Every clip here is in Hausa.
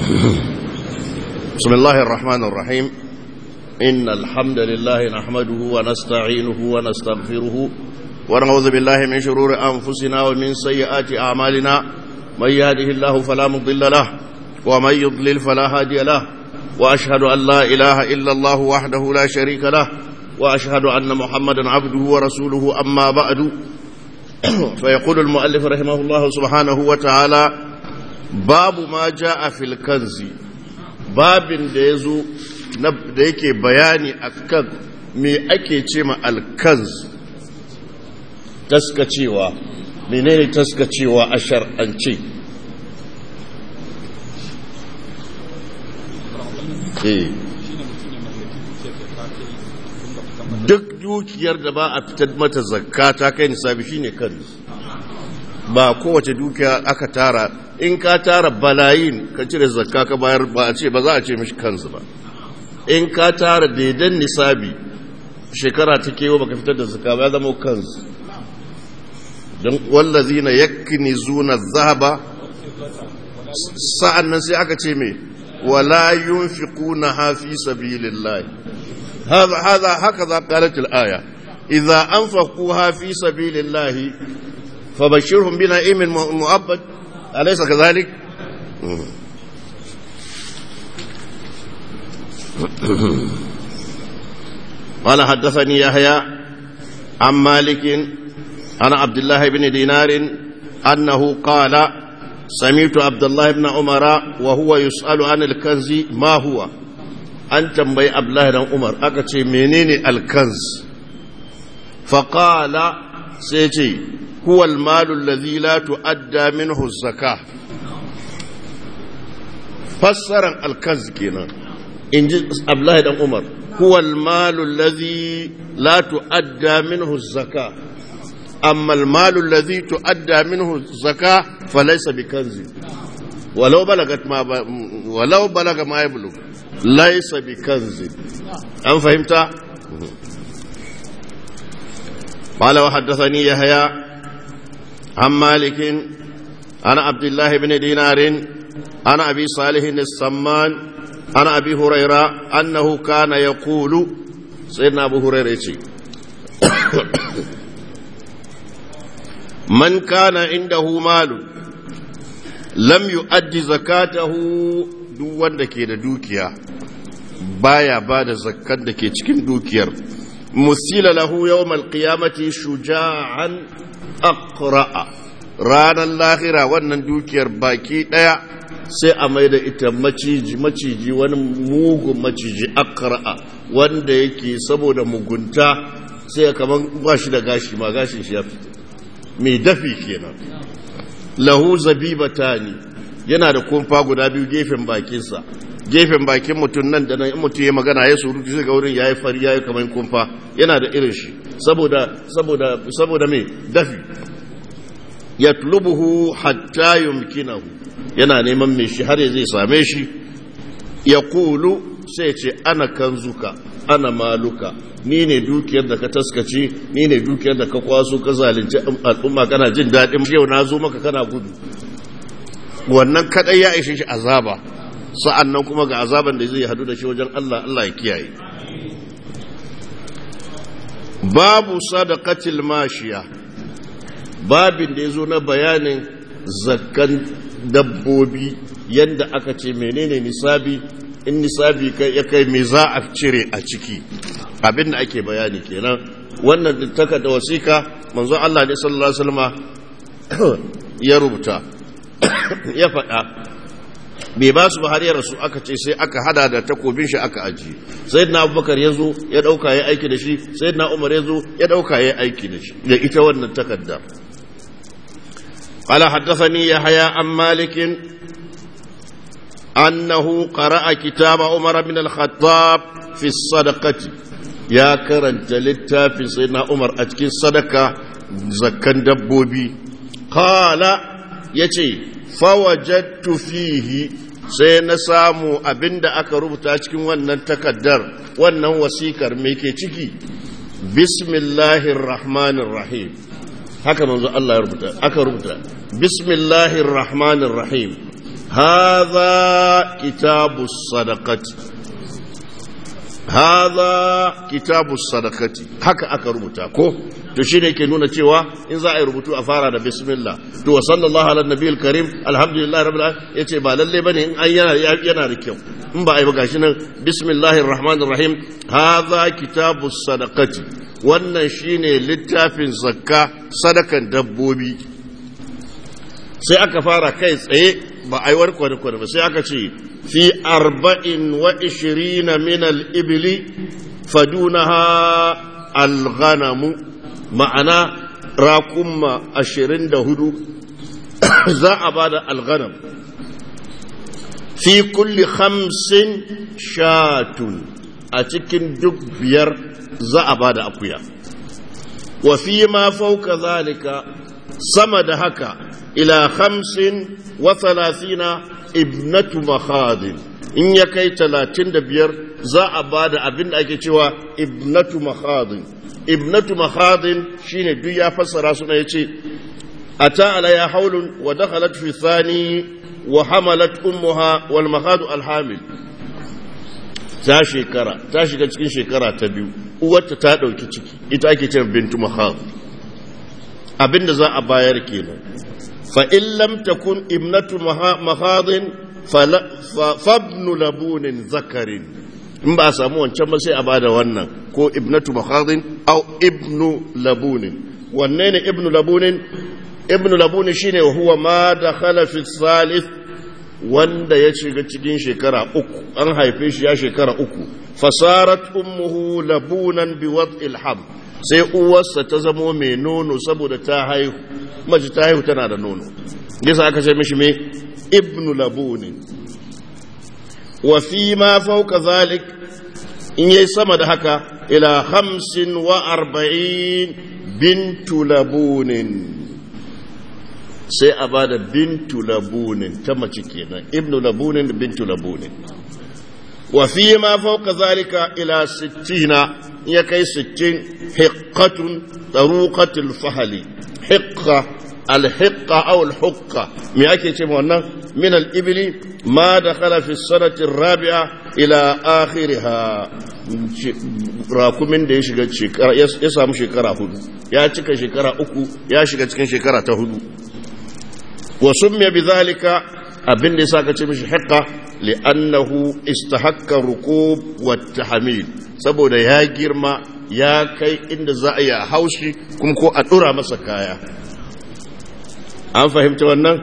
بسم الله الرحمن الرحيم إن الحمد لله نحمده ونستعينه ونستغفره ونعوذ بالله من شرور أنفسنا ومن سيئات أعمالنا من يهده الله فلا مضل له ومن يضلل فلا هادي له وأشهد أن لا إله إلا الله وحده لا شريك له وأشهد أن محمدا عبده ورسوله أما بعد فيقول المؤلف رحمه الله سبحانه وتعالى babu ma ja a filkanzi babin da ya zo da yake bayani a kan me ake ce ma alkanz taskacewa menene taskacewa a shar'ance duk dukiyar da ba a fitar mata zakka ta kai nisabi shine kanz ba kowace dukiya aka tara in ka tara balayin ka cire zakka ka bayar ba a ce ba za a ce mishi kansu ba in ka tara daidan nisabi shekara ta kewa baka fitar da zakka ba ya zama kansu don wallazina yaknizuna zahaba sa'an nan sai aka ce me wala yunfiquna ha fi sabilillah هذا هذا هكذا قالت الآية إذا أنفقوها في سبيل الله فبشرهم بنعيم مؤبد أليس كذلك قال حدثني يحيى عن مالك عن عبد الله بن دينار أنه قال سمعت عبد الله بن عمر وهو يسأل عن الكنز ما هو أن تنبي عبد الله بن عمر أكتشي منين الكنز فقال سيتي هو المال الذي لا تؤدى منه الزكاة فسر الكنز كنا إن أبلاه دم عمر هو المال الذي لا تؤدى منه الزكاة أما المال الذي تؤدى منه الزكاة فليس بكنز ولو بلغت ما ب... ولو بلغ ما يبلغ ليس بكنز أم فهمت؟ قال وحدثني يحيى عن مالك عن عبد الله بن دينار عن أبي صالح السمان عن أبي هريرة أنه كان يقول سيدنا أبو هريرة من كان عنده مال لم يؤدي زكاته duk wanda ke da dukiya baya ba da zakkar da ke cikin dukiyar musila lahu yawmal qiyamati shuja'an aqra'a ranar lahira wannan dukiyar baki daya sai a mai da ita maciji maciji wani mugun maciji aqra'a wanda yake saboda mugunta sai kaman ba shi da gashi ma gashin shi ya fita mai dafi kenan lahu zabibatani yana da kumfa guda biyu gefen bakinsa gefen bakin mutum nan da nan in mutum ya magana ya surutu zai ga wurin yayi fari yayi kamar kumfa yana da irin shi saboda saboda saboda me dafi yatlubuhu hatta yumkinahu yana neman me shi har zai same shi yaqulu sai ce ana kanzuka ana maluka ni ne dukiyar da ka taskace ni ne dukiyar da ka kwaso ka zalunci al'umma kana jin daɗin yau na zo maka kana gudu wannan kadai ya ishe shi azaba sa'an nan kuma ga azaban da zai hadu da shi wajen Allah Allah ya kiyaye babu sadaqatil mashiya babin da yazo na bayanin zakkan dabbobi yanda aka ce menene nisabi in nisabi kai ya kai me za a cire a ciki abin da ake bayani kenan wannan takarda wasika manzo Allah ne sallallahu alaihi wasallama ya rubuta ya faɗa bai ba su har ya rasu aka ce sai aka hada da takobin shi aka ajiye sai na abubakar ya zo ya ɗauka ya aiki da shi sai na umar ya zo ya ɗauka ya aiki da shi da ita wannan takarda قال حدثني يحيى عن مالك أنه قرأ كتاب عمر بن الخطاب في الصدقة يا كرنت للتافي سيدنا عمر أتكي الصدقة زكا دبوبي قال يتي فوجدت فيه sai na samu abin da aka rubuta cikin wannan takaddar wannan wasikar mai ke ciki bismillahir rahmanir rahim haka manzo Allah ya rubuta aka rubuta bismillahir rahmanir rahim hadha kitabus sadaqati hadha kitabus sadaqati haka aka rubuta ko to shine ke nuna cewa in za a yi rubutu a fara da bismillah to wa sallallahu ala nabiyil karim alhamdulillah rabbil alamin yace ba lalle bane in an yana yana da kyau in ba a yi ba gashi nan bismillahir rahmanir rahim hadha kitabus sadaqati wannan shine littafin zakka sadakan dabbobi sai aka fara kai tsaye ba a yi warkware ba sai aka ce fi arba'in wa ishirina min al-ibli fadunaha al-ghanamu ma'ana rakumma ashirin da hudu za a ba da al-ghanam fi kulli hamsin shatun a cikin duk biyar za a ba da akuya wa fi ma fauka zalika sama da haka ila hamsin wa thalathina ibnatu makhadin in ya kai talatin da biyar za a ba da abin da ake cewa ibnatu makhadin ibnatu makhadin shine duk ya fassara suna ya ce ata alaya haulun wa dakhalat fi thani wa hamalat ummuha wal makhadu alhamil ta shekara ta shiga cikin shekara ta biyu uwarta ta dauki ciki ita ake cewa bintu makhad abinda za a bayar kenan فإن لم تكن ابنة مخاض فابن لبون ذكر in ba a samu wancan ba sai a bada wannan ko ibnatu makhadin au ibnu labunin wanne ne ibnu labunin ibnu labunin shine huwa ma dakhala fi salith wanda ya shiga cikin shekara uku an haife shi ya shekara uku fasarat ummuhu labunan bi wad'il ham sai uwarsa ta zamo mai nono saboda ta haihu mace ta haihu tana da nono yasa aka ce mishi me ibnu labunin wa fi ma fauka zalik in yayi sama da haka ila hamsin wa arba'in bintu labunin sai a ba da bintu labunin ta mace kenan ibnu labunin da bintu labunin wa fi ma fauka zalika ila sittina ya kai sittin hiqqatun taruqatul fahali hiqqa alhiqqa aw alhuqqa me ake ce wannan min al-ibli ma dakhala fi sanati rabi'a ila akhiriha rakumin da ya shiga shekara ya samu shekara hudu ya cika shekara uku ya shiga cikin shekara ta hudu wa summiya bidhalika abin da yasa ka ce mishi hiqqa li'annahu istahakka rukub wa tahmil saboda ya girma ya kai inda za a yi a haushi kuma ko a dura masa kaya an fahimta wannan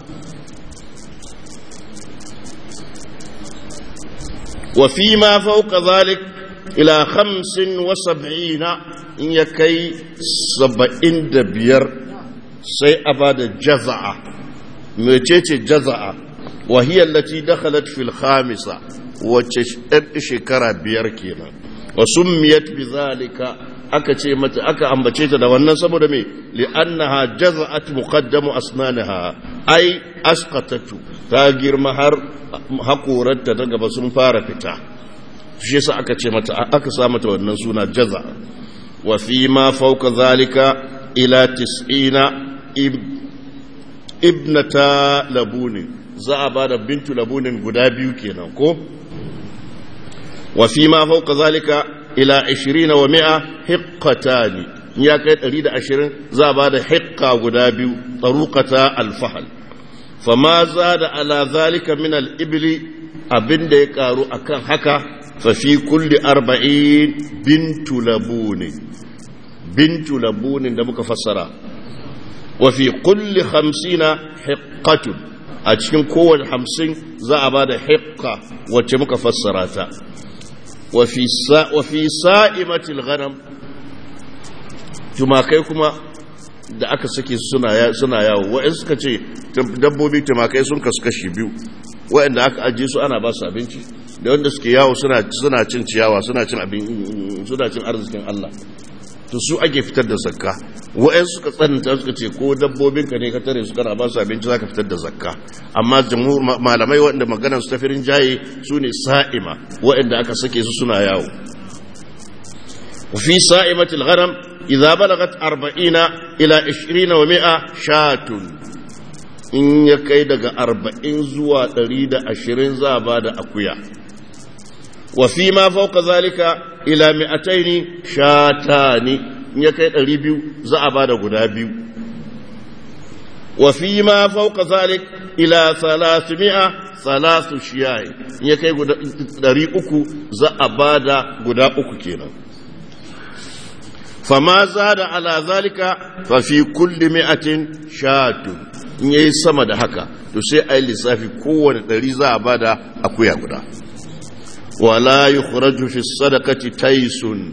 wa fi ma fauka zalik ila hamsin wa sab'ina in ya kai saba'in da biyar sai a ba da jaza'a mecece jaza'a wahiyar lati dakhalat fil khamisa wacce shekara biyar kenan wa summiyat bi zalika aka ce mata aka ambace ta da wannan saboda me li'annaha jaza'at muqaddamu asnanaha ai asqatatu ta girma har hakoranta ta gaba sun fara fita shi yasa aka ce mata aka sa mata wannan suna jaza wa fi ma fawqa zalika ila 90 ibnata labunin za a bada bintu labunin guda biyu kenan ko wa fi ma fawqa zalika ila 20 wa 100 hiqqatani ya kai 120 za a bada hiqqa guda biyu taruqata alfahal fama zada ala zalika min al-ibli abinda ya karu akan haka fa fi kulli 40 bintu labunin bintu labunin da muka fassara wa fi kulli 50 hiqqatun a cikin kowane 50 za a bada hiqqa wacce muka fassara ta wafi sa'imatil ghanam tumakai kuma da aka sake suna yawo wa'in suka ce dabbobi tumakai sun kasu kashi biyu wa'inda aka ajiye su ana ba su abinci da wanda suke yawo suna cin ciyawa suna cin abin suna cin arzikin Allah to su ake fitar da zakka wa'in suka tsananta suka ce ko dabbobinka ne ka tare su kana ba su abinci zaka fitar da zakka amma jamhur malamai waɗanda maganar su tafirin jaye su ne sa'ima waɗanda aka sake su suna yawo fi sa'imatil ghanam idza balagat arba'ina ila 20 wa 100 shatun in ya kai daga arba'in zuwa ɗari da ashirin za a ba da akuya wa fi ma fauka zalika ila mi'ataini shatani in ya kai ɗari biyu za a ba da guda biyu wa fi ma fauka zalik ila salasimi'a salasu shiyayi in ya kai ɗari uku za a ba da guda uku kenan fama za da ala zalika fa fi kulli mi'atin shatun in yayi sama da haka to sai a yi lissafi kowane ɗari za a ba da akuya guda wala yukhraju fi sadaqati taisun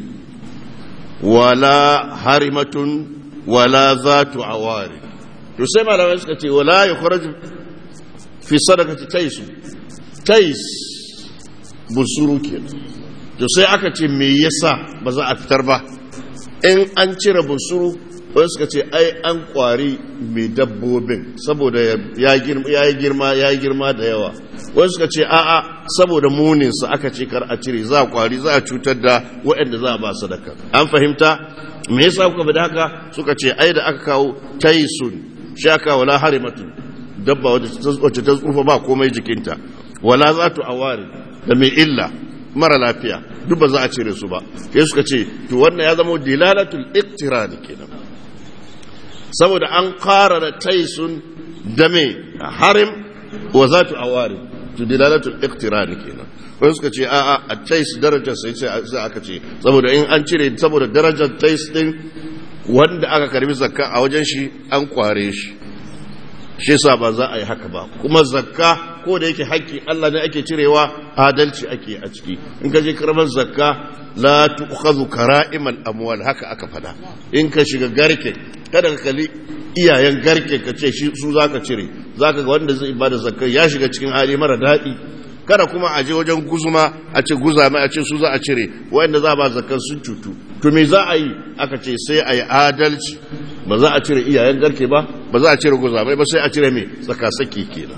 wala harimatun wala zatu awari to sai malamai suka ce wala yukhraju fi sadaqati taisun tais busuru kenan to sai aka ce me yasa ba za a fitar ba in an cire busuru wani suka ce ai an kwari mai dabbobin saboda ya yi girma ya yi girma da yawa wani suka ce a'a saboda muninsa aka ce kar a cire za a kwari za a cutar da waɗanda za a ba sadaka an fahimta me yasa kuka bada haka suka ce ai da aka kawo taisun shi aka wala harimatu dabba wacce ta tsufa ba komai jikinta wala za tu awari da mai illa mara lafiya duk ba za a cire su ba sai suka ce to wannan ya zama dilalatul iqtirani kenan saboda an ƙara da taisun da mai harim wa za tu awari to dilalatul iqtirani kenan wani suka ce a'a a tais darajar sai sai aka ce saboda in an cire saboda darajar tais din wanda aka karbi zakka a wajen shi an kware shi shi yasa ba za a yi haka ba kuma zakka ko da yake haƙƙi Allah ne ake cirewa adalci ake a ciki in ka je karban zakka la tu'khadhu kara'imal amwal haka aka fada in ka shiga garke kada ka kalli iyayen garke ka ce shi su zaka cire zaka ga wanda zai bada zakka ya shiga cikin hali mara daɗi kada kuma a je wajen guzuma a ce guza mai a ce su za a cire wanda za ba zakkan sun cutu to me za a yi aka ce sai a yi adalci ba za a cire iyayen garke ba ba za a cire guza mai ba sai a cire mai tsakasaki kenan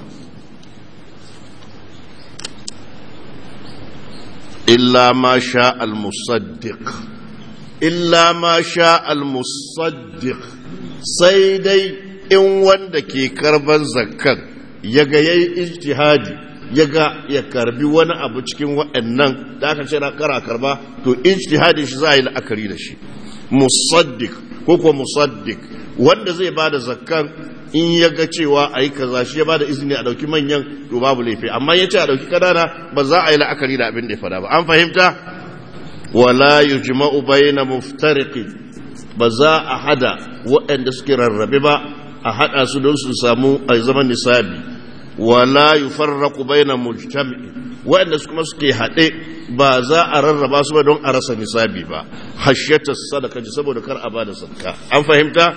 illa ma sha al-musaddiq illa ma sha al-musaddiq sai dai in wanda ke karban zakkan ya ga yayi ijtihadi ya ga ya karbi wani abu cikin waɗannan da aka ce na kara karba to ijtihadi shi za a yi la'akari da shi musaddiq ko ko musaddiq wanda zai bada zakkan in ya ga cewa a yi kaza shi ya ba da izini a ɗauki manyan to babu laifi amma ya ce a ɗauki ƙanana ba za a yi la'akari da abin da ya fada ba an fahimta wala yujma'u bayna muftariqin ba za a hada waɗanda suke rarrabe ba a hada su don su samu a zaman nisabi wala yufarraqu bayna mujtami'in waɗanda kuma suke haɗe ba za a rarraba su ba don a rasa nisabi ba hashiyata sadaka saboda kar a bada sadaka an fahimta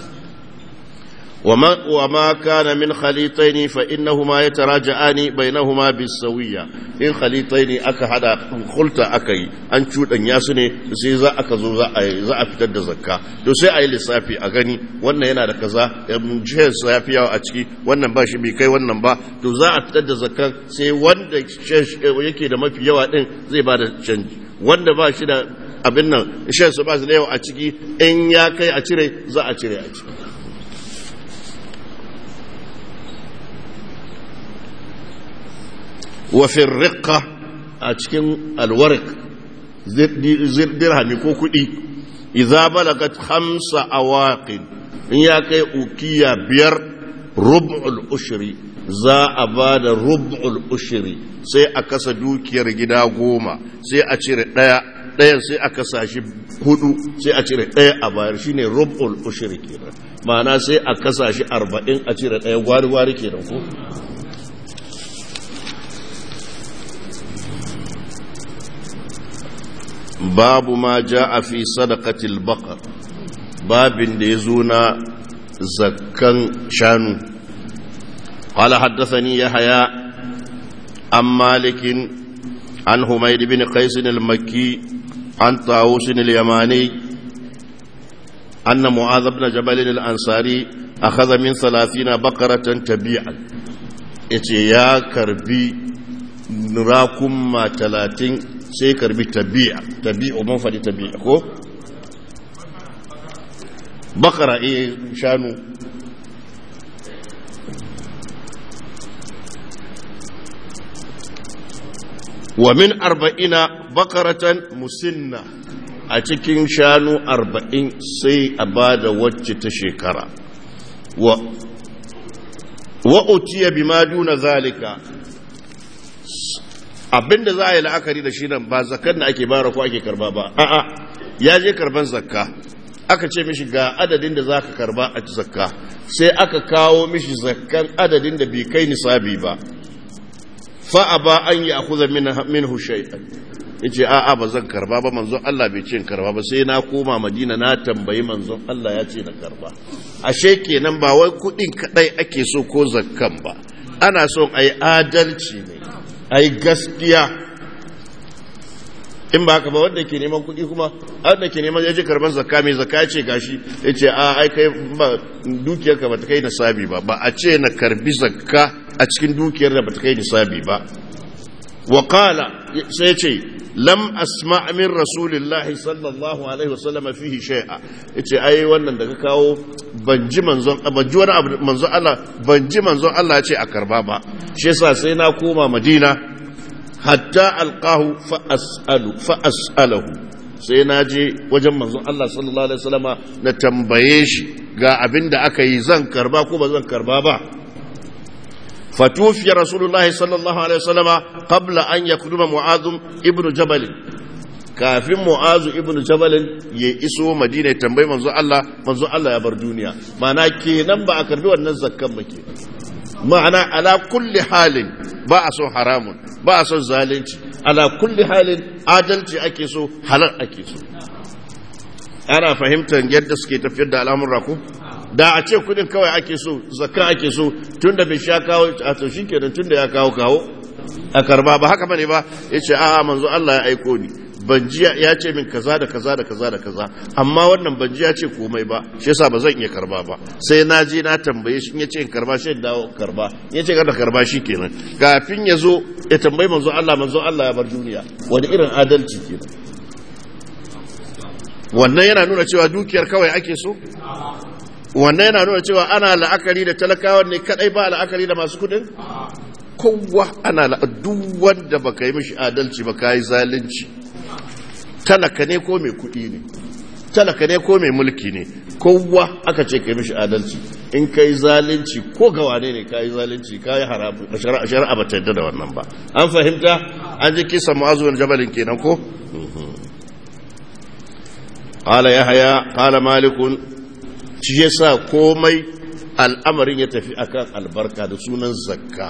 وما, وما كان من خليطين فإنهما يتراجعان بينهما بالسوية إن خليطين أكا هذا خلطة أكي أن شوت أن ياسني سيزا أكا زوزا أي زا أفتد زكا تو سي أي لسافي أغني وانا ينا دكزا مجهز سافي أو أتكي وانا باشي بيكي وانا با تو زا أفتد زكا سي وانا يكي دا مفي يوا دين زي بعد canji wanda ba shi da abin nan shan su ba su da yawa a ciki in ya kai a cire za a cire a ciki وفي الرقة أتكن الورق درهم كو كدي إذا بلغت خمس أواقد إن يكي أوكيا بير ربع الأشري za a ba da rub'ul ushiri sai a kasa dukiyar gida goma sai a cire ɗaya ɗayan sai a kasa shi hudu sai a cire ɗaya a bayar shine rub'ul ushiri kenan ma'ana sai a kasa shi arba'in a cire ɗaya gwari-gwari kenan ko babu ma ja a fi sadakatil bakar babin da ya zo na zakkan shanu قال حدثني يحيى عن مالك عن حميد بن قيس المكي عن طاووس اليماني أن معاذ بن جبل الأنصاري أخذ من ثلاثين بقرة تبيعا يا كربي نراكم ما ثلاثين sai karbi tabi'a tabi'u mun faɗi tabi'a ko bakara eh shanu wa min arba'ina bakaratan musinna a cikin shanu arba'in sai a ba da wacce ta shekara wa wa'utiya bi ma duna zalika abinda za a yi la'akari da shi nan ba zakar da ake bara ko ake karba ba a'a ya je karban zakka aka ce mishi ga adadin da za ka karba a zakka sai aka kawo mishi zakkan adadin da bai kai nisabi ba fa'a ba an yi akuza min hushai'an ya ce a'a ba zan karba ba manzon Allah bai ce karba ba sai na koma madina na tambayi manzon Allah ya ce na karba ashe kenan ba wai kudin kadai ake so ko zakkan ba ana son a yi adalci ne a yi gaskiya in ba haka ba wanda ke neman kuɗi kuma wanda ke neman yaji karban zakka mai zakka ce gashi ya ce a ai kai ba dukiyarka ba ta kai nisabi ba ba a ce na karbi zakka a cikin dukiyar da ba ta kai nisabi ba wa qala sai ce lam asma min rasulillahi sallallahu alaihi wasallam fihi shay'a yace ai wannan da ka kawo ban ji manzon ban ji wani abu manzon Allah ban ji manzon Allah ya ce a karba ba shi yasa sai na koma Madina hatta alqahu fa as'alu fa as'alahu sai na je wajen manzon Allah sallallahu alaihi wasallama na tambaye shi ga abin da aka yi zan karba ko ba zan karba ba fatufiya rasulullah sallallahu alaihi wasallama qabla an yakduma mu'adh ibn jabal kafin mu'azu ibn jabal ya iso madina ya tambayi manzon Allah manzon Allah ya bar duniya ma'ana kenan ba a karbi wannan zakkan ba kenan ma'ana ala kulli halin ba a son haramun ba a son zalunci ala kulli halin adalci ake so halal ake so ana fahimtar yadda suke tafiyar da al'amurra ko da a ce kudin kawai ake so zakka ake so tunda bai sha kawo a to shikenan tunda ya kawo kawo a karba ba haka bane ba yace a'a manzo Allah ya aiko ni banji ya ce min kaza da kaza da kaza da kaza amma wannan banji ya ce komai ba shi yasa ba zan iya karba ba sai na je na tambaye shi in ya ce in karba shi dawo karba in ya ce kada karba shi kenan kafin ya zo ya tambayi manzo Allah manzo Allah ya bar duniya wani irin adalci kenan wannan yana nuna cewa dukiyar kawai ake so wannan yana nuna cewa ana la'akari da talakawan ne kadai ba la'akari da masu kudin kowa ana duk wanda baka yi mishi adalci ba kai zalunci talaka ne ko mai kudi ne talaka ne ko mai mulki ne kowa aka ce kai mishi adalci in kai zalunci ko ga wane ne kai zalunci kai haramu shari'a ba ta yadda da wannan ba an fahimta an ji kisa mu'azu jabalin kenan ko qala yahya qala malikun shi yasa komai al'amarin ya tafi akan albarka da sunan zakka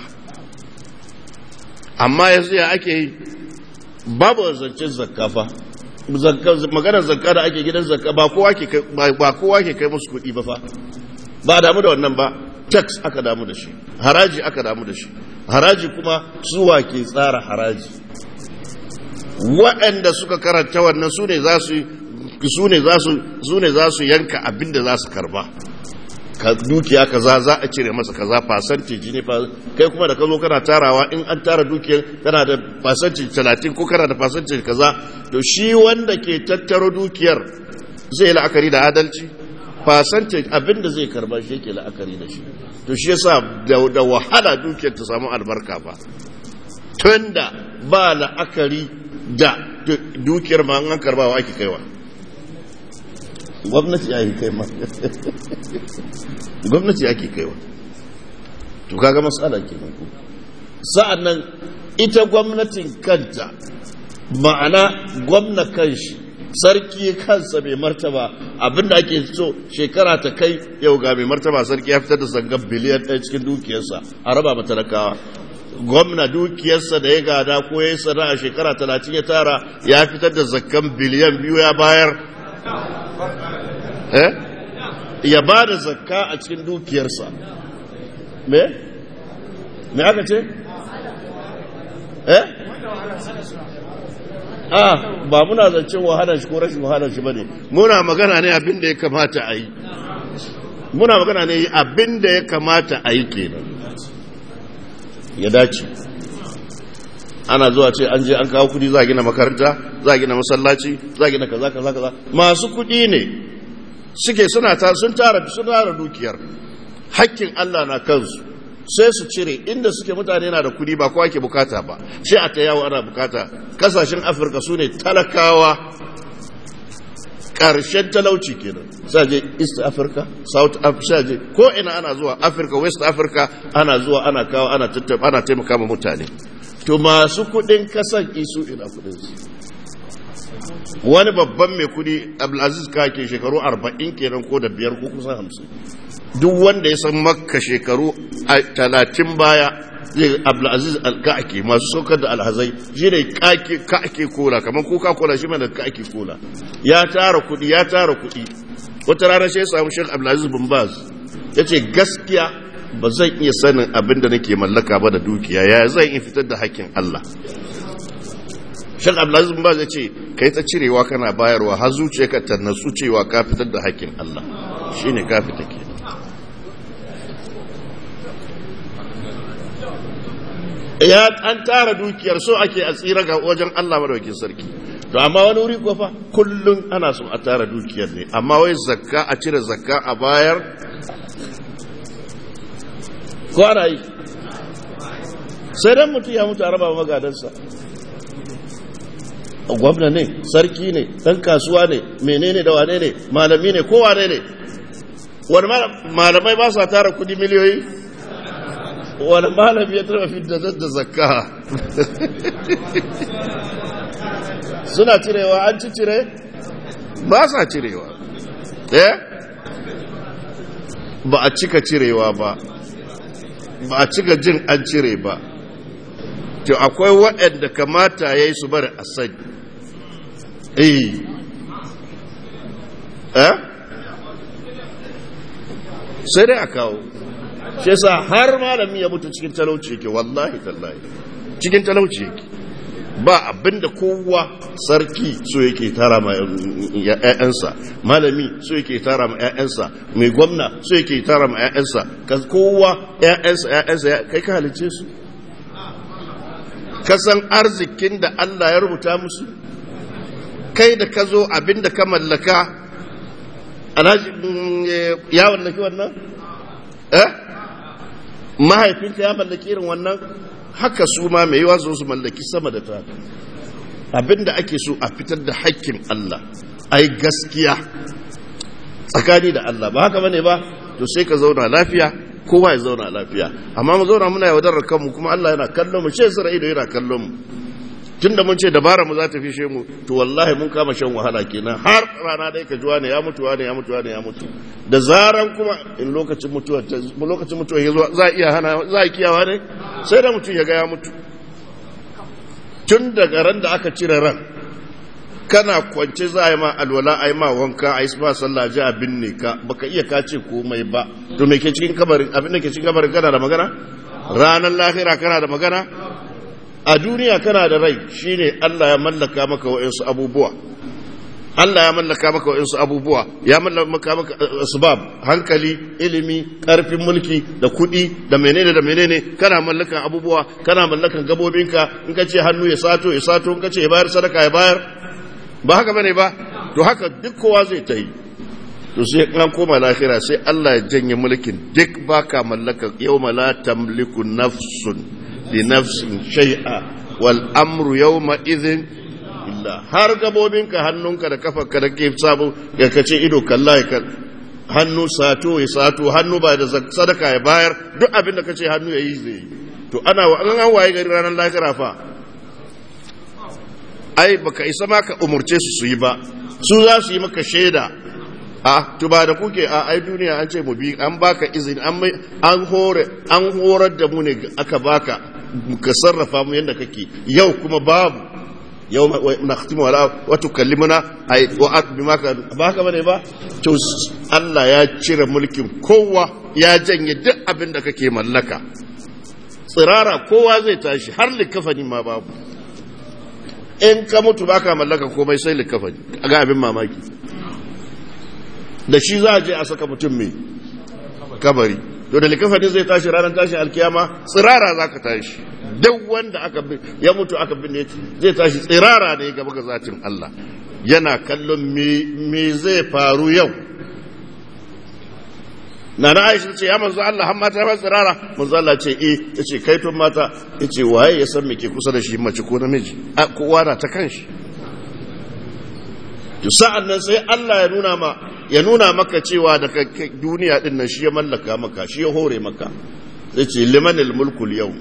amma yanzu ya ake yi babu zancen zakka fa maganar zakka da ake gidan zakka ba kowa ke ba kowa ke kai musu kuɗi ba fa ba damu da wannan ba tax aka damu da shi haraji aka damu da shi haraji kuma suwa ke tsara haraji waɗanda suka karanta wannan su ne za su su ne za su yanka abin da za su karba ka dukiya kaza za a cire masa kaza fasanteji ne kai kuma da ka zo kana tarawa in an tara dukiyar kana da fasanteji talatin ko kana da fasanteji kaza to shi wanda ke tattaro dukiyar zai la'akari da adalci fasanteji abin da zai karba shi yake la'akari da shi to shi yasa da wahala dukiyar ta samu albarka ba tunda ba la'akari da dukiyar ma an karbawa ake kaiwa gwamnati ya yi kai ma gwamnati ya ke kaiwa to kaga matsala ke ku sa'an nan ita gwamnatin kanta ma'ana gwamna kanshi sarki kansa mai martaba abinda ake so shekara ta kai yau ga mai martaba sarki ya fitar da zangar biliyan ɗaya cikin dukiyarsa a raba matalakawa gwamna dukiyarsa da ya gada ko ya yi sana a shekara talatin ya tara ya fitar da zakkan biliyan biyu ya bayar eh ya ba da zakka a cikin dukiyarsa me me aka ce eh ah ba muna zancen wahalar shi ko rashin wahalar shi bane muna magana ne abin da ya kamata a yi muna magana ne abin da ya kamata a yi kenan ya dace ana zuwa ce an je an kawo kudi za a gina makaranta za a gina masallaci za a gina kaza kaza kaza masu kudi ne suke suna ta sun tara sun tara dukiyar hakkin Allah na kansu sai su cire inda suke mutane na da kudi ba kowa ke bukata ba sai a ta yawo ana bukata kasashen afirka su ne talakawa ƙarshen talauci kenan sai je east africa south africa je ko ina ana zuwa africa west africa ana zuwa ana kawo ana tattaba ana taimaka ma mutane to masu kudin kasan isu ina kudin su wani babban mai kudi abdulaziz kake shekaru 40 kenan ko da biyar ko kusan 50 duk wanda ya san makka shekaru 30 baya zai abdulaziz alka'ake masu saukar da alhazai shi ne ka'ake kola kamar coca cola shi mai da ka'ake kola ya tara kudi ya tara kudi wata rana shi ya samu shek abdulaziz bin baz ya ce gaskiya ba zan iya sanin abin da nake mallaka ba da dukiya ya zan iya fitar da hakkin allah shek abdulaziz bin baz ya ce ka yi ta cirewa kana bayarwa har zuciyarka ta natsu cewa ka fitar da hakkin allah shine ka fita ke ya an tara dukiyar so ake a tsira ga wajen Allah madaukakin sarki to amma wani wuri kofa kullum ana so a tara dukiyar ne amma wai zakka a cire zakka a bayar ko ana yi sai dan mutum ya mutu a raba magadansa gwamna ne sarki ne dan kasuwa ne menene da wane ne malami ne ko wane ne wani malamai ba sa tara kudi miliyoyi wani malami ya taba fi da zakka suna cirewa an ci cire ba sa cirewa eh ba a cika cirewa ba ba a cika jin an cire ba to akwai waɗanda kamata ya yi su bari a sani eh eh sai dai a kawo shi yasa har malami ya mutu cikin talauci yake wallahi tallahi cikin talauci yake ba abinda kowa sarki so yake tara ma ƴaƴansa malami so yake tara ma ƴaƴansa mai gwamna so yake tara ma ƴaƴansa kowa ƴaƴansa ƴaƴansa kai ka halice su ka san arzikin da Allah ya rubuta musu kai da ka zo abinda ka mallaka alhaji ya mallaki wannan eh mahaifinka ya mallaki irin wannan haka su ma mai yiwa su mallaki sama da ta abinda ake so a fitar da haƙƙin Allah ai gaskiya tsakani da Allah ba haka bane ba to sai ka zauna lafiya kowa ya zauna lafiya amma mu zauna muna yaudarar kanmu kuma Allah yana kallon mu shi sura ido yana kallon mu tunda mun ce dabara mu za ta fishe mu to wallahi mun kama shan wahala kenan har rana dai ka juwa ne ya mutu ne ya mutu ne ya mutu da zaran kuma in lokacin mutuwa lokacin mutuwa ya zo za a iya hana za a kiyawa ne sai da mutum ya ga ya mutu tun daga ran da aka cire ran kana kwance za a yi ma alwala a yi ma wanka a yi ma sallah ji a binne ka baka iya kace komai ba to me ke cikin kabarin abin da ke cikin kabarin kana da magana ranar lahira kana da magana a duniya kana da rai shine Allah ya mallaka maka wa'insu abubuwa Allah ya mallaka maka wa'insu abubuwa ya mallaka maka asbab hankali ilimi karfin mulki da kuɗi da menene da menene kana mallakan abubuwa kana mallakan gabobinka in ka ce hannu ya sato ya sato in ka ce ya bayar sadaka ya bayar ba haka bane ba to haka duk kowa zai ta yi to sai an koma lahira sai Allah ya janye mulkin duk baka mallaka yawma la tamliku nafsun li nafsin shay'a wal amru yawma idhin illa har gabobinka hannunka da kafarka da ke sabu ya kace ido kalla ya kal hannu sato ya sato hannu ba da sadaka ya bayar duk abin da kace hannu ya yi zai to ana an waye gari ranar lahira fa ai baka isa ma ka umurce su su yi ba su za su yi maka shaida a to ba da kuke a ai duniya an ce mu bi an baka izini an an hore an horar da mu ne aka baka ka sarrafa mu yanda kake yau kuma babu yau nakhtimu ala wa tukallimuna ay wa bima ka baka bane ba to Allah ya cire mulkin kowa ya janye duk abin da kake mallaka tsirara kowa zai tashi har likafani ma babu in ka mutu baka mallaka komai sai likafani ga abin mamaki da shi za a je a saka mutum mai kabari to da likafani zai tashi ranar tashi alkiyama tsirara za ka tashi duk wanda aka ya mutu aka binne zai tashi tsirara ne gaba ga zatin Allah yana kallon me zai faru yau na na aisha ce ya manzo Allah har mata ba tsirara manzo Allah ce eh yace kai tun mata yace waye ya san me ke kusa da shi mace ko namiji a kowa na ta kanshi to sa'an nan sai Allah ya nuna ma ya nuna maka cewa da duniya din nan shi ya mallaka maka shi ya hore maka sai ce limanil mulku yau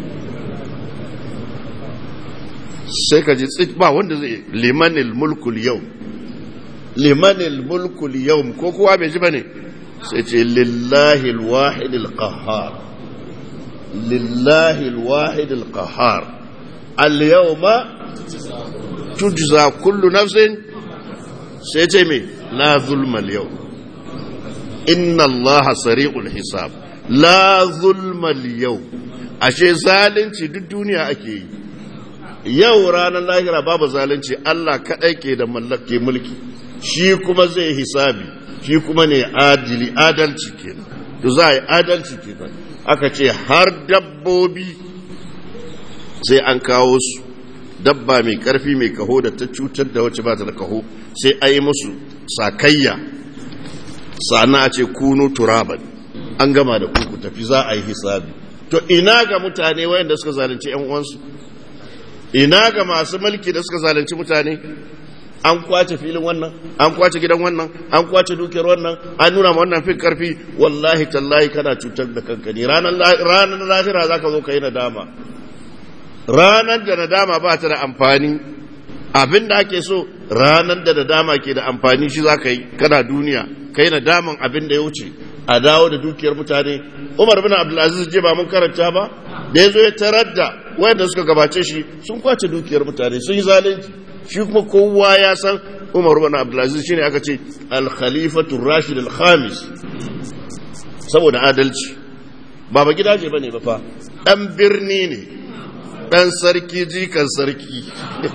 sai ka ji tsit ba wanda zai limanil mulku yau limanil mulku yau ko kowa bai ji bane sai ce lillahi alwahid alqahhar lillahi alwahid alqahhar al-yawma tujza kullu nafsin sai ce me la zulma al-yawm inna allaha sari'ul hisab la zulma al-yawm ashe zalunci duk duniya ake yi yau ranar lahira babu zalunci Allah kadai ke da mallake mulki shi kuma zai hisabi shi kuma ne adili adalci kenan to za a yi adalci kenan aka ce har dabbobi sai an kawo su dabba mai karfi mai kaho da ta cutar da wacce ba ta da kaho sai a yi musu sakayya sana a ce kunu turaban an gama da kuku tafi za a yi hisabi to ina ga mutane wayanda suka zalunci yan uwansu ina ga masu mulki da suka zalunci mutane an kwace filin wannan an kwace gidan wannan an kwace dukiyar wannan an nuna ma wannan fin karfi wallahi tallahi kana cutar da kanka ne ranar lahira za ka zo ka yi nadama ranar da nadama ba ta da amfani abin da ake so ranar da nadama ke da amfani shi za ka yi kana duniya ka yi nadaman abin da ya wuce a dawo da dukiyar mutane umar bin abdulaziz je ba mun karanta ba da ya zo ya tarar da wayanda suka gabace shi sun kwace dukiyar mutane sun yi zalunci shi kuma kowa ya san umar bin abdulaziz shine aka ce al-khalifatu rashid al-khamis saboda adalci ba ba gidaje bane ba fa dan birni ne dan sarki jikan sarki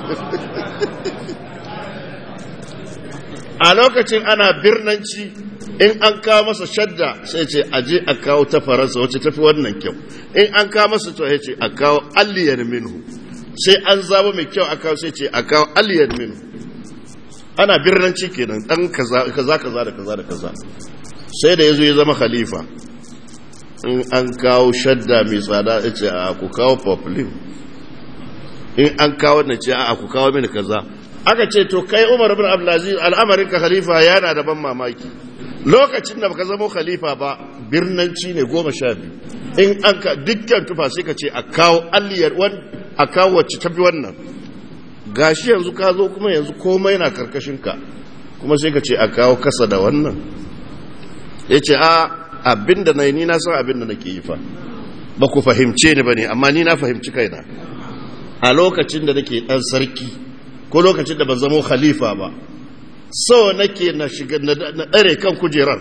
a lokacin ana birnanci in an kawo masa shadda sai ce aje a kawo ta faransa wacce tafi wannan kyau in an kawo masa to ya ce a kawo aliyar minhu sai an zaba mai kyau a kawo sai ce a kawo aliyar minhu ana birnanci kenan dan kaza kaza kaza da kaza da kaza sai da yazo ya zama khalifa in an kawo shadda mai tsada ya ce a ku kawo poplin in an kawo na ce a ku kawo mini kaza aka ce to kai umar bin abdulaziz al'amarin ka khalifa yana da ban mamaki lokacin da baka zama khalifa ba birnanci ne goma sha biyu in an ka dukkan tufa sai ka ce a kawo alliyar a kawo wacce tafi wannan gashi yanzu ka zo kuma yanzu komai na karkashin ka kuma sai ka ce a kawo kasa da wannan ya ce a abinda na yi ni na san abinda nake yi fa ba ku fahimce ni ba ne amma ni na fahimci kaina a lokacin da nake dan sarki ko lokacin da ban zamo khalifa ba so nake na shiga na ɗare kan kujerar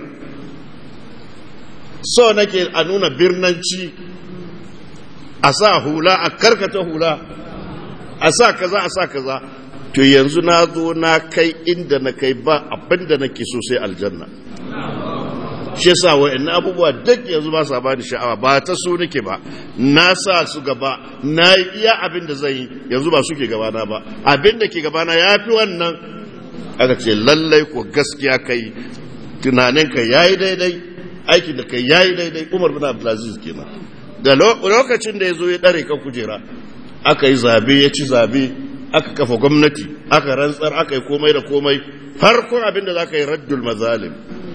so nake a nuna birnanci a sa hula a karkata hula a sa kaza a sa kaza to yanzu na zo na kai inda na kai ba abinda nake so sai aljanna shi yasa wa'annan abubuwa duk yanzu ba sa bani sha'awa ba ta so nake ba na sa su gaba na yi iya abin da zai yi yanzu ba suke gabana ba abin da ke gabana ya fi wannan aka ce lallai ko gaskiya kai tunaninka ya yi daidai aikin da kai ya yi daidai umar bin abdulaziz kenan da lokacin da ya zo ya ɗare kan kujera aka yi zabe ya ci zabe aka kafa gwamnati aka rantsar aka yi komai da komai farkon abin da za ka yi raddul mazalim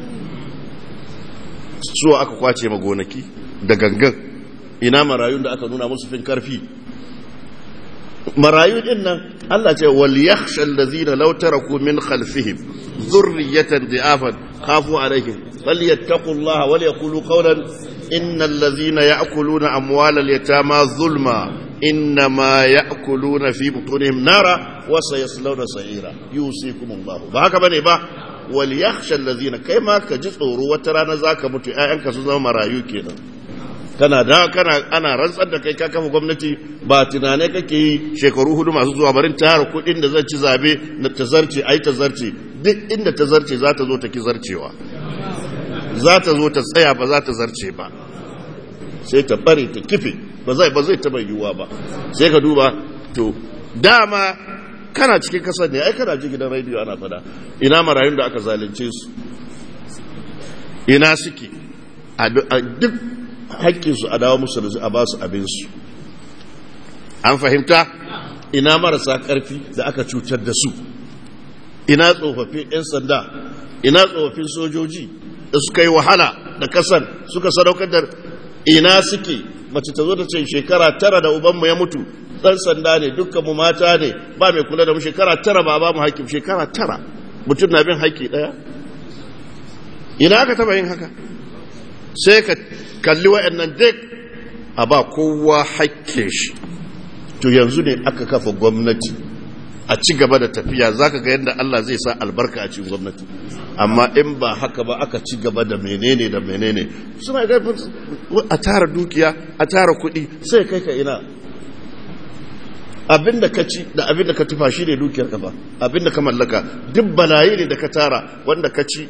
so aka kwace ma gonaki da gangan ina marayun da aka nuna musu fin karfi marayu din nan Allah ce wal yakhsha allazina law taraku min khalfihim dhurriyatan dhi'afan khafu alaihim falyattaqullaha wal yaqulu qawlan innal ladzina ya'kuluna amwalal yatama zulma innama ya'kuluna fi butunihim nara wa sayaslawna sa'ira yusikumullahu ba haka bane ba wal yakhsha allazina kai ma ka ji tsoro wata rana zaka mutu ƴaƴanka su zama marayu kenan kana da kana ana rantsar da kai ka kafa gwamnati ba tunanai kake yi shekaru hudu masu zuwa barin tara kuɗin da zan ci zabe na tazarce ai tazarce duk inda tazarce za ta zo ta ki zarcewa za ta zo ta tsaya ba za ta zarce ba sai ta bare ta kife ba zai ba zai taba yiwuwa ba sai ka duba to dama kana cikin kasar ne ai kana ji gidan rediyo ana fada ina marayun da aka zalunce su ina suke a duk haƙƙinsu a dawo musu da a ba su abinsu an fahimta ina marasa ƙarfi da aka cutar da su ina tsofaffin 'yan sanda ina tsofaffin sojoji da suka yi wahala da kasan suka sadaukar da ina suke mace ta zo ta ce shekara tara da ubanmu ya mutu ɗan sanda ne dukkan mu mata ne ba mai kula da mu shekara tara ba ba mu haƙƙi shekara tara mutum na bin haƙƙi ɗaya ina aka taba yin haka sai ka kalli wa'annan duk a ba kowa haƙƙin shi to yanzu ne aka kafa gwamnati a ci gaba da tafiya za ka ga yadda Allah zai sa albarka a cikin gwamnati amma in ba haka ba aka ci gaba da menene da menene suna ga a tara dukiya a tara kuɗi sai kai ka ina abin da ka ci da abin da ka tufa shi ne dukiyar ka ba abin da ka mallaka duk balayi ne da ka tara wanda ka ci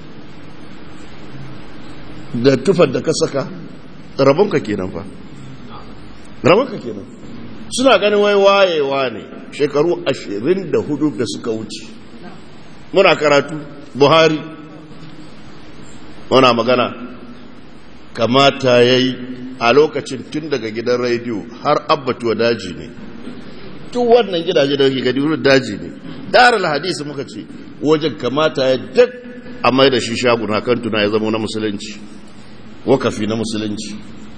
da tufar da ka saka rabonka kenan fa rabonka kenan suna ganin wai wayewa ne shekaru ashirin da hudu da suka wuce muna karatu buhari muna magana kamata ya yi a lokacin tun daga gidan rediyo har abbatuwa daji ne tun wannan gidaje da ke gadi wurin daji ne darar hadisi muka ce wajen kamata ya duk a mai da shi shagun hakan tuna ya zama na musulunci wakafi na musulunci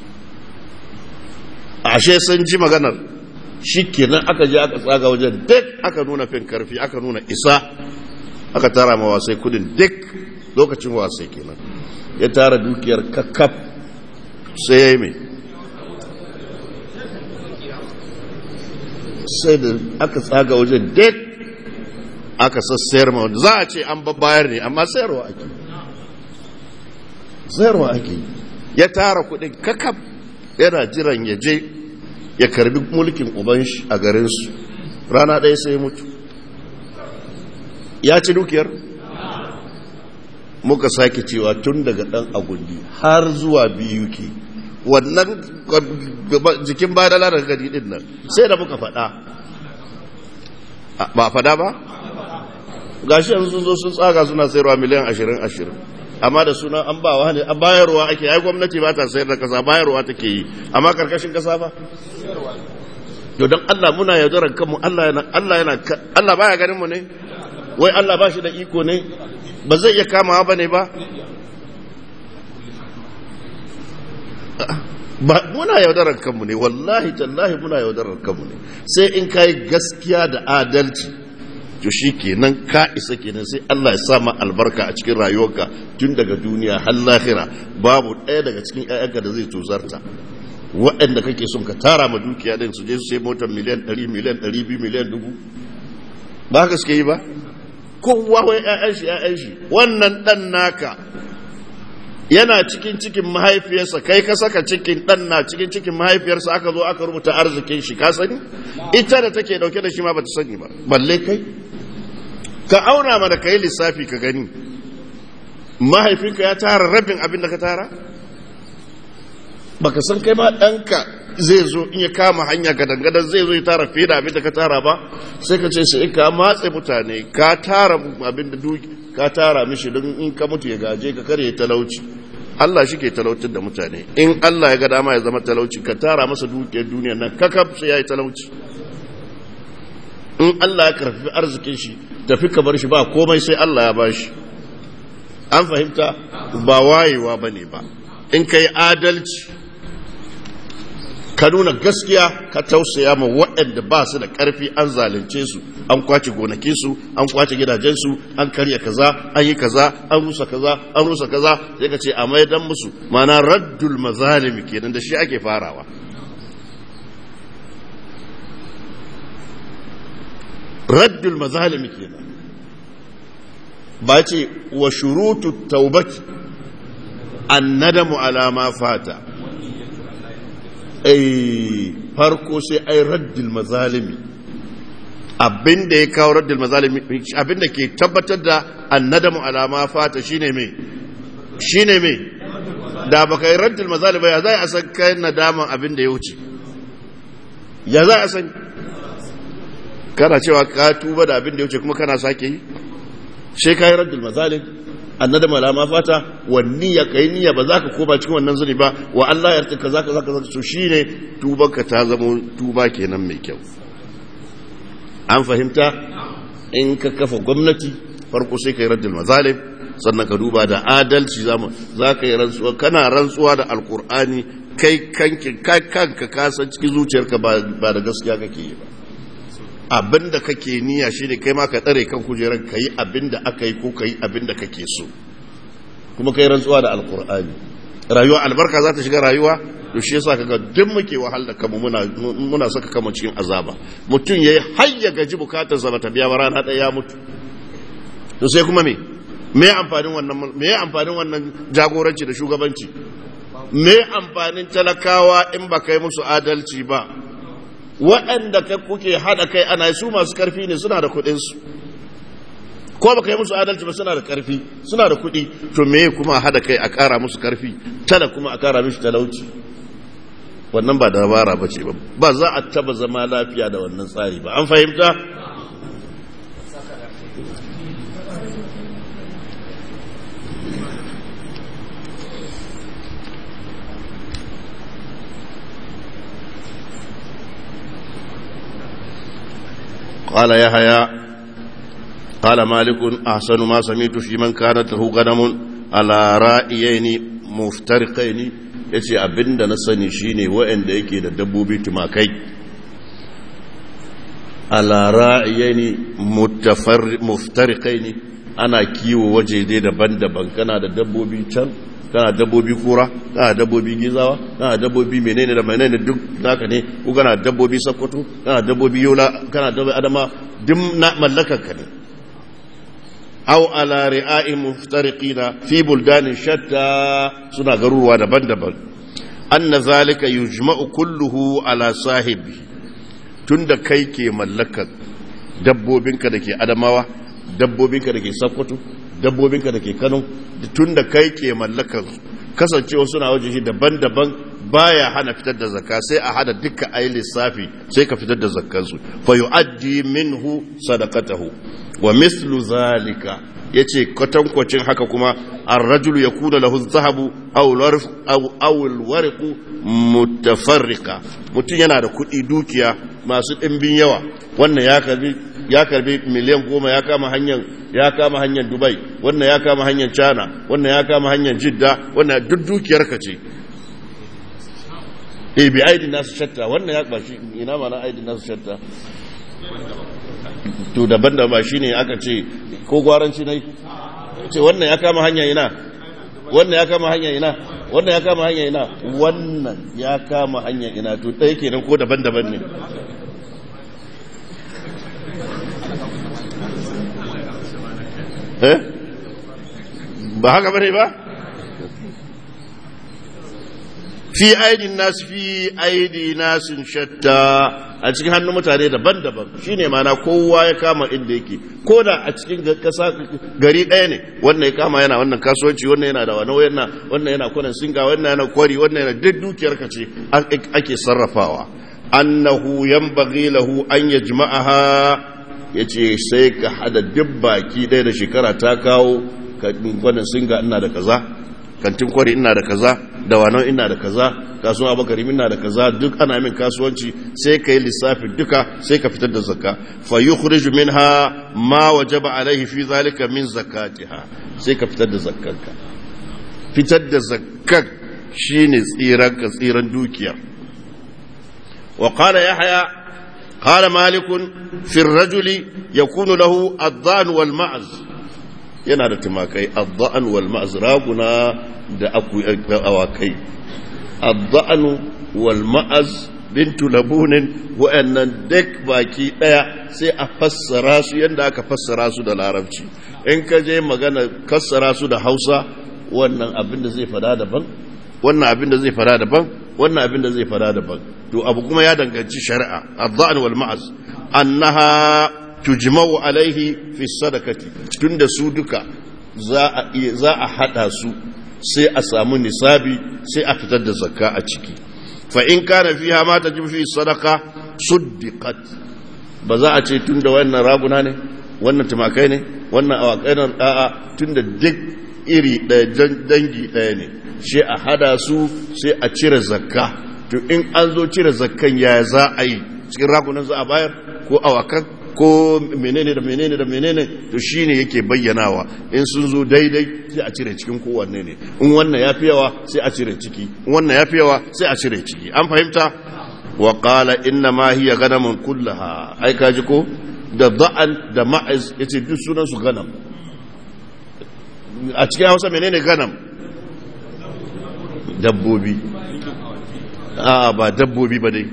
ashe sun ji maganar shi kenan aka je aka tsaga wajen duk aka nuna fin karfi aka nuna isa aka tara ma wasai kudin duk lokacin wasai kenan ya tara dukiyar kakkaf sai ya yi mai sai da aka tsaga wajen duk aka sassayar ma wanda za a ce an babbayar ne amma sayarwa ake sayarwa ake ya tara kudin kakaf yana jiran ya je ya karbi mulkin uban shi a garinsu rana ɗaya sai mutu ya ci dukiyar muka sake cewa tun daga ɗan agundi har zuwa biyu ke wannan jikin badala daga gadi ɗin nan sai da muka faɗa ba faɗa ba gashi yanzu sun zo sun tsaga suna sayarwa miliyan ashirin ashirin amma da suna an ba wani an bayarwa ake ai gwamnati ba ta sayar da kasa bayarwa take yi amma karkashin kasa ba to dan Allah muna yaudarar kanmu Allah yana Allah yana Allah baya ganin mu ne wai Allah ba shi da iko ne ba zai iya kamawa bane ba ba muna yaudarar kanmu ne wallahi tallahi muna yaudarar kanmu ne sai in kai gaskiya da adalci to shi kenan ka isa kenan sai Allah ya sa ma albarka a cikin rayuwarka tun daga duniya har lahira babu ɗaya daga cikin ƴaƴanka da zai tozarta waɗanda kake son ka tara ma dukiya din su je su sai motar miliyan 100 miliyan 200 miliyan 1000 ba haka suke yi ba kowa wai ƴaƴan shi ƴaƴan shi wannan dan naka yana cikin cikin mahaifiyarsa kai ka saka cikin dan na cikin cikin mahaifiyarsa aka zo aka rubuta arzikin shi ka sani ita da take dauke da shi ma bata sani ba balle kai ka auna mana kai lissafi ka gani mahaifinka ya tara rabin abin da ka tara baka san kai ma ɗanka zai zo in ya kama hanya gadangadan zai zo ya tara fiye da abin da ka tara ba sai ka ce sai ka matse mutane ka tara abin da duki ka tara mishi don in ka mutu ya gaje ka kare talauci Allah shi ke talautar da mutane in Allah ya ga dama ya zama talauci ka tara masa dukiyar duniyar nan kakaf sai ya yi talauci in Allah ya karfi arzikin shi tafi ka bar shi ba komai sai Allah ya bashi an fahimta ba wayewa bane ba in kai adalci ka nuna gaskiya ka tausaya ma waɗanda ba su da ƙarfi an zalunce su an kwace gonaki su an kwace gidajensu an karya kaza an yi kaza an rusa kaza an rusa kaza sai ka ce a maidan musu mana raddul mazalimi kenan da shi ake farawa raddul mazalimi kenan ba ce wa shurutu taubati an nadamu alama fata ai farko sai ai raddul mazalimi abinda ya kawo raddul mazalimi abinda ke tabbatar da annadamu alama fata shine me shine me da baka yi raddul mazalimi ya za a san kai nadaman abinda ya wuce ya za a san kana cewa ka tuba da abinda ya wuce kuma kana sake yi sai kai raddul mazalim annada malama fata wa niyya kai niyya ba za ka koma cikin wannan zuri ba wa Allah ya taka zaka zaka zaka so shine tubanka ta zama tuba kenan mai kyau an fahimta in ka kafa gwamnati farko sai kai raddul mazalim sannan ka duba da adalci za ka yi rantsuwa kana rantsuwa da alkur'ani kai kanka kasan cikin zuciyarka ba da gaskiya kake yi ba abinda kake niyya shi ne kai ma ka tsare kan kujerar ka yi abinda aka yi ko ka yi abinda kake so kuma kai rantsuwa da alkur'ani rayuwa albarka za ta shiga rayuwa to shi yasa kaga duk muke wahal da kanmu muna muna saka kanmu cikin azaba mutum yayi har ya gaji bukatarsa ba ta biya ba rana ɗaya ya mutu to sai kuma me me amfanin wannan me amfanin wannan jagoranci da shugabanci me amfanin talakawa in ba kai musu adalci ba waɗanda kai kuke haɗa kai ana su masu karfi ne suna da kuɗinsu ko ba kai musu adalci ba suna da karfi suna da kuɗi to me kuma haɗa kai a ƙara musu karfi tana kuma a ƙara mishi talauci wannan ba dabara ba ce ba ba za a taba zama lafiya da wannan tsari ba an fahimta قال يحيى قال مالك أحسن ما سمعت في من كانت له غنم على رأيين مفترقين yace abinda na sani shine waɗanda yake da dabbobi tumakai ala ra'ayani muftariqaini ana kiwo waje dai daban-daban kana da dabbobi can kana dabbobi kura kana dabbobi gizawa kana dabbobi menene da menene duk naka ne ko kana dabbobi sakkwato kana dabbobi yola kana dabbobi adama duk na mallakar ka ne aw ala ri'a'i muftariqina fi buldanin shatta suna garuruwa daban-daban anna zalika yujma'u kulluhu ala sahibi tunda kai ke mallakar dabbobinka da ke adamawa dabbobinka da ke sakkwato dabbobinka da ke kano tun da kai ke mallakar kasancewa suna waje shi daban-daban baya hana fitar da zakka sai a hada duka ayi lissafi sai ka fitar da zakkansu fa yu'addi minhu sadaqatahu wa mislu zalika yace kwatankwacin haka kuma ar-rajulu yakuna lahu dhahabu aw al-warq aw aw al-warq mutafarriqa mutun yana da kuɗi dukiya masu ɗimbin yawa wannan ya karbi ya karbi miliyan goma ya kama hanyar ya kama hanyar dubai wannan ya kama hanyar china wannan ya kama hanyar jidda wannan duk dukiyar ka ce e bi aidi nasu shatta wannan ya bashi ina mana aidi nasu shatta to daban da ba shine aka ce ko gwaranci nai ce wannan ya kama hanyar ina wannan ya kama hanyar ina wannan ya kama hanyar ina wannan ya kama hanyar ina to ɗaya kenan ko daban-daban ne eh ba haka bane ba fi aidin nasu fi aidi nasin shatta a cikin hannun mutane daban-daban shine mana kowa ya kama inda yake ko da a cikin kasa gari ɗaya ne wannan ya kama yana wannan kasuwanci wannan yana da wani wannan wannan yana kwanan singa wannan yana kwari wannan yana duk dukiyar ka ce ake sarrafawa annahu yanbaghi lahu an yajma'aha yace sai ka hada duk baki ɗaya da shekara ta kawo kwanan singa ina da kaza kantin kwari ina da kaza da wanon ina da kaza kasuwa bakari ina da kaza duk ana min kasuwanci sai ka yi lissafi duka sai ka fitar da zakka fa yukhriju minha ma wajaba alaihi fi zalika min zakatiha sai ka fitar da zakkanka fitar da zakkan shine tsiran ka tsiran dukiya wa qala yahya qala malik fi ar-rajuli yakunu lahu ad-dhan wal ma'z yana da tumakai adda'an wal ma'az raguna da awakai adda'an wal ma'az bintu labunin wa'annan duk baki daya sai a fassara su yadda aka fassara su da larabci in ka je magana fassara su da hausa wannan abin da zai fada daban wannan abin da zai fada daban wannan abin da zai fada daban to abu kuma ya danganci shari'a adda'an wal ma'az annaha tujma'u alaihi fi sadakati tunda su duka za a za a hada su sai a samu nisabi sai a fitar da zakka a ciki fa in kana fiha ma tajibu fi sadaka suddiqat ba za a ce tunda wannan raguna ne wannan tumakai ne wannan awakai ne a'a tunda duk iri ɗaya dangi ɗaya ne shi a hada su sai a cire zakka to in an zo cire zakkan ya za a yi cikin ragunan za a bayar ko awakan ko menene da menene da menene to shine yake bayyanawa in sun zo daidai sai a cire cikin kowanne ne in wannan ya fi yawa sai a cire ciki in wannan ya fi yawa sai a cire ciki an fahimta wa qala inna ma hiya ganamun kullaha ai kaji ko da da'an da ma'iz yace duk sunan su ganam a cikin Hausa menene ganam dabbobi a ba dabbobi ba dai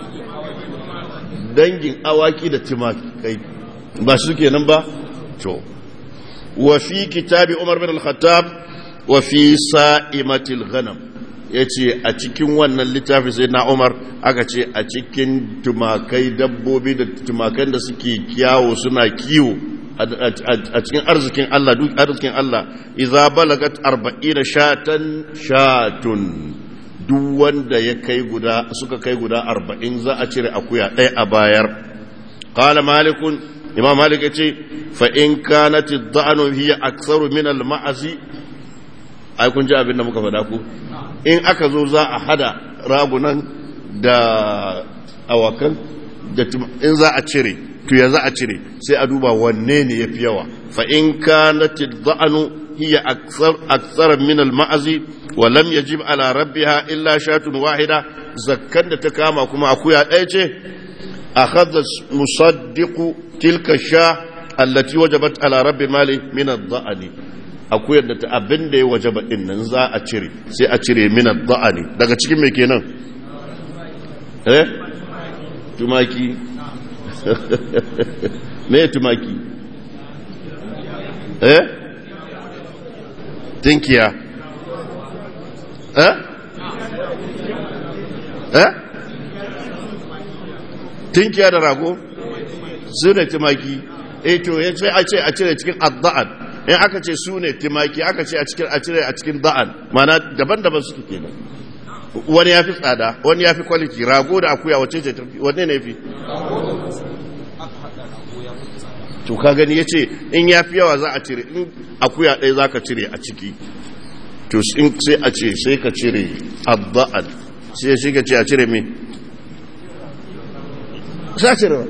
dangin awaki da timakai ba su kenan ba to wa fi kitabi umar bin al-khattab wa fi sa'imatil ghanam yace a cikin wannan littafi sai na umar aka ce a cikin tumakai dabbobi da tumakan da suke kiyawo suna kiwo a cikin arzikin Allah duk arzikin Allah idza balagat 40 shatan shatun duk wanda ya kai guda suka kai guda 40 za a cire akuya ɗaya a bayar qala malikun imam malik yace fa in kanat ad-da'nu hiya aktharu min al-ma'zi ai kun ji abin da muka faɗa ku in aka zo za a hada ragunan da awakan da in za a cire to ya za a cire sai a duba wanne ne yafi yawa fa in kanat ad-da'nu hiya akthar akthar min al-ma'zi wa lam yajib ala rabbiha illa shatun wahida zakkan da ta kama kuma akuya ɗaya ce akhadha musaddiqu tilka sha allati wajabat ala rabbi mali min ad-da'ni akuyar da ta abin da ya wajaba din nan za a cire sai a cire min ad-da'ni daga cikin me kenan eh tumaki me tumaki eh tinkiya eh eh tinkiya da rago su ne tumaki eh to ya ce a ce a cire cikin adda'an in aka ce su ne tumaki aka ce a cikin a cire a cikin da'an mana daban-daban suke kenan wani ya fi tsada wani ya fi kwaliti rago da akuya wace ce tafi wanne ne fi to ka gani ya ce in ya fi yawa za a cire in akuya ɗaya za ka cire a ciki to sai a ce sai ka cire adda'an sai shi ka ce a cire me sai a cire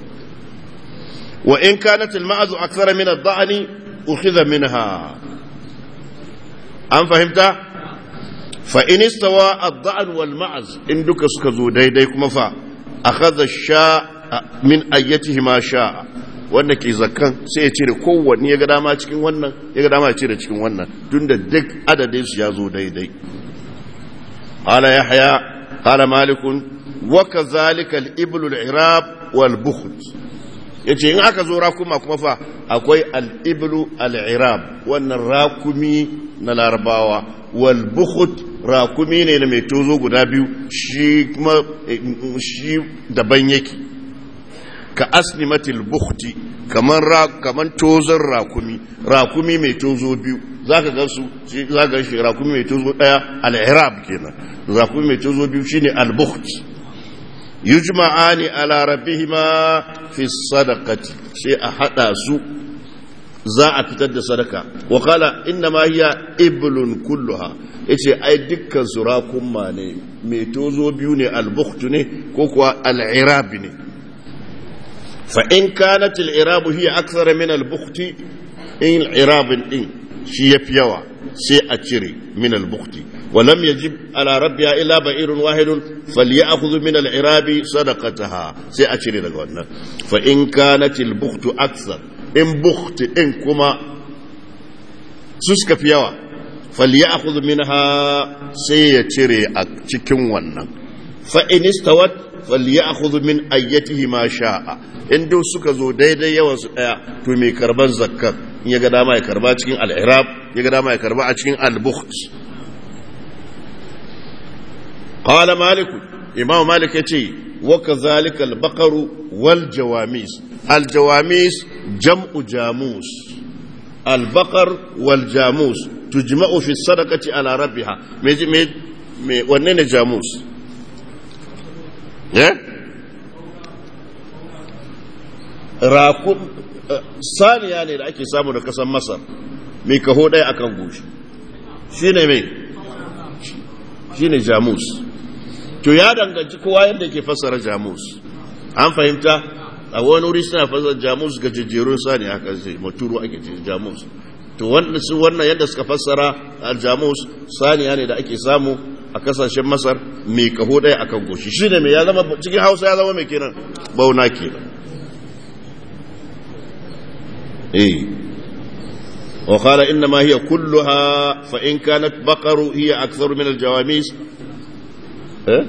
wa in kanat al-ma'azu akthara min ad-da'ni ukhidha minha an fahimta fa in istawa ad-da'n wal ma'az in duka suka zo daidai kuma fa akhadha sha min ayyatihima sha'a wanda ke zakkan sai ya cire kowanne ya ga dama cikin wannan ya ga dama ya cire cikin wannan tunda duk adadin su ya zo daidai qala yahya qala malikun wa kadhalika al-iblu al-irab wal bukht yace in aka zo rakuma kuma fa akwai al-iblu al-irab wannan rakumi na larabawa wal bukht rakumi ne na mai tozo guda biyu shi kuma shi daban yake ka asnimatil bukhti kaman ra kaman tozon rakumi rakumi mai tozo biyu zaka ga su zaka ga shi rakumi mai tozo daya al-irab kenan rakumi mai tozo biyu shine al-bukht yujma'ani ala rabbihima fi sadaqati sai a hada su za a fitar da sadaka wa qala inna ma hiya iblun kulluha yace ai dukkan su rakumma ne mai tozo biyu ne al-bukht ne ko kuwa al-irab ne فإن كانت العراب هي أكثر من البخت إن العراب إن شي يفيوا سي أتشري من البخت ولم يجب على ربها إلا بئر واحد فليأخذ من العراب صدقتها سي أتشري لقونا فإن كانت البخت أكثر إن بخت إن كما سسك فيوا فليأخذ منها سي يتشري أتشكم ونن فإن استوت فليأخذ من أيته ما شاء in duk suka zo daidai yawan su daya to mai karban zakkar in ya ga dama ya karba cikin al-irab ya ga dama ya karba a cikin al-bukht qala malik imam malik yace wa kadhalika al-baqaru wal jawamis al-jawamis jam'u jamus al-baqar wal jamus tujma'u fi sadaqati ala rabbiha me me wanne ne jamus eh rakun saniya ne da ake samu da kasan masar mai kaho ɗaya akan goshi shi ne mai shi ne jamus to ya danganci kowa yadda ke fassara jamus an fahimta a wani wuri suna fassara jamus ga jejjerun sani haka zai maturu ake ce jamus to wannan yadda suka fassara aljamus saniya ne da ake samu a kasashen masar mai kaho ɗaya akan goshi shi ne mai ya zama cikin hausa ya zama mai kenan bauna kenan eh وقال إنما هي كلها فإن كانت بقر هي أكثر من الجواميس إيه؟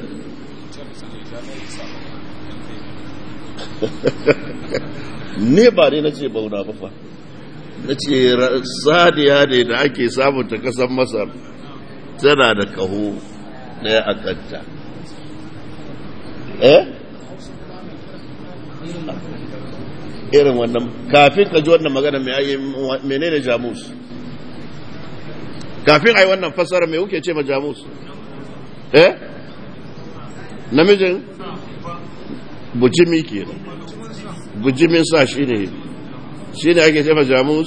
ne ba ne na ce bauna ba fa na ce sadiya ne da ake samun ta kasan masar tana da kaho daya a kanta eh irin wannan kafin ka ji wannan magana mai menene jamus kafin ai wannan fasara mai kuke ce ma jamus eh namijin bujimi ke bujimin sa shi ne shi ne ake ce ma jamus